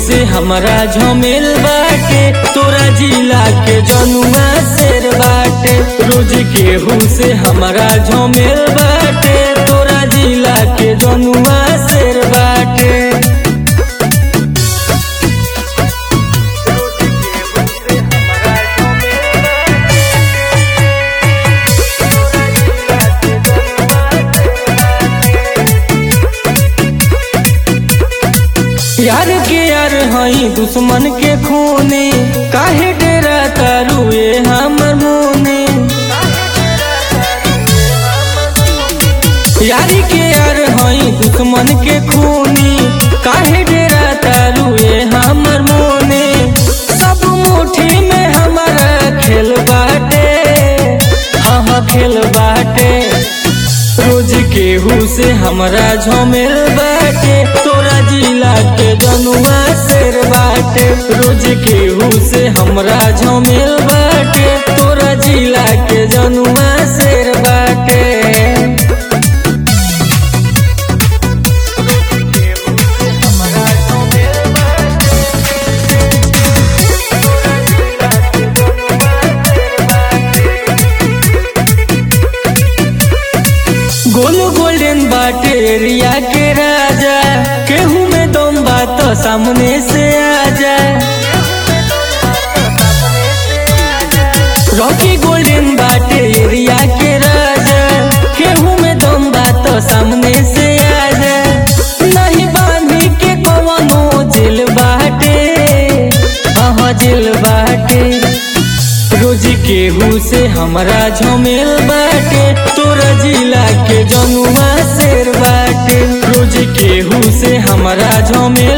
से हमरा झमेल बाटे तोरा जिला के जनुआ शेर बाटे रोज केहू से हमरा झमेल बाटे तोरा जिला के जनुआ शेर बाटे यार के यार हई दुश्मन के खूने काहे डेरा तारुए हमर मोने यारी के यार हई दुश्मन के खूनी काहे डेरा तारुए हमर मोने सब मुट्ठी में हमारा खेल बाटे हाँ हाँ खेल बाटे रोज केहू से हमरा झमेल बाटे तोरा जिला के जनुआ शेर बाटे रोज केहू से हमरा झमेल बाटे तोरा जिला के जनुआ शेर बाटे गोल गोल्डन बाटे एरिया के राजा केहू में दम बात सामने से आ जाए रॉकी गोल्डन बाटे एरिया के राजा केहू में दम बात सामने से आ जाए नहीं बांधी के कवनो जेल बाटे हाँ जेल बाटे रोज केहू से हमरा झमेल बाटे तोरा जिला के जनुआ शेर बाटे रोज केहू से हमरा झमेल